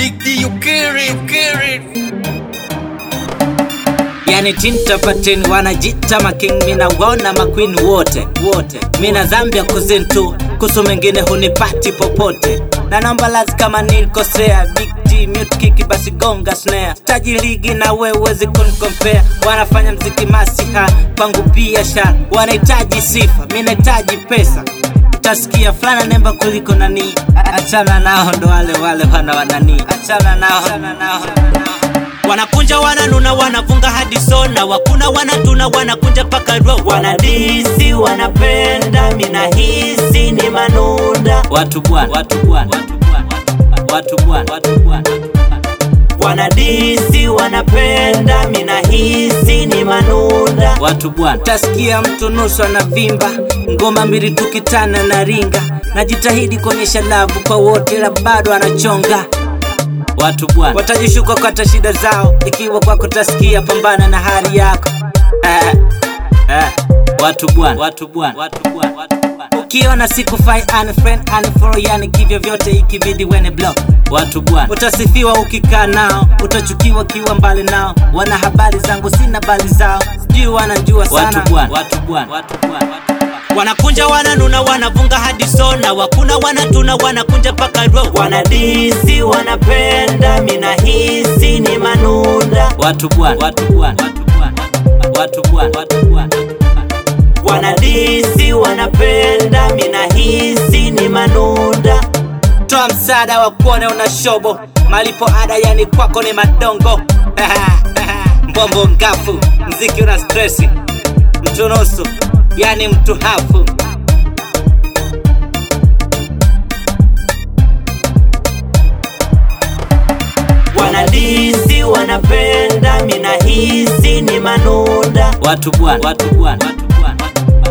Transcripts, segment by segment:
Big D, you carry, you carry. yani tinta patin wanajita making mina waona maqueen wote wote mina zambia kuzintu kusu mengine hunipati popote na naomba lazi kama nilikosea big G mute kiki basi gonga snare taji ligi na we uwezi kunikompea wanafanya mziki masiha kwangu biashara wanahitaji sifa mi nahitaji pesa utasikia fulana nemba kuliko nani achana nao ndo wale wale wana wanani achana nao, achana nao. wanakunja wananuna wanavunga hadi sona wakuna wanatuna wanakunja paka ro wanadisi wanapenda mina hisi ni manunda watu bwana watu bwana watu bwana watu bwana watu bwana wanadisi wanapenda mina hisi ni manunda watu bwana tasikia mtu nusu anavimba ngoma mbili tukitana na ringa najitahidi kuonyesha lavu kwa wote la bado anachonga watu bwana watajishuka kata shida zao ikiwa kwako tasikia pambana na hali yako eh, eh. watu bwana watu bwana watu bwana watu bwana ukiona sikufai unfriend unfollow yani kivyo vyote ikibidi wene block watu bwana utasifiwa ukikaa nao utachukiwa kiwa mbali nao wana habari zangu sina bali zao sijui wanajua sana watu bwana watu bwana watu bwana watu bwana wanakunja wananuna wanavunga hadi sona wakuna wanatuna wanakunja paka ro wanadisi wanapenda mina hisi ni manunda watu bwana watu bwana watu bwana watu bwana watu bwana wanadisi wanapenda mina hisi ni manunda toa msaada wa kuone una shobo malipo ada yani kwako ni madongo mbombo ngafu mziki una stresi mtu nusu yani mtu hafu wanadisi wanapenda mina hisi ni manunda watu bwana watu bwana watu bwana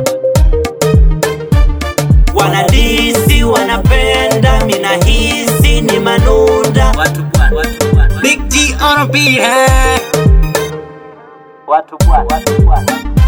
wanadisi wanapenda mina hisi ni manunda watu bwana watu bwana big G on a beat eh. watu bwana watu bwana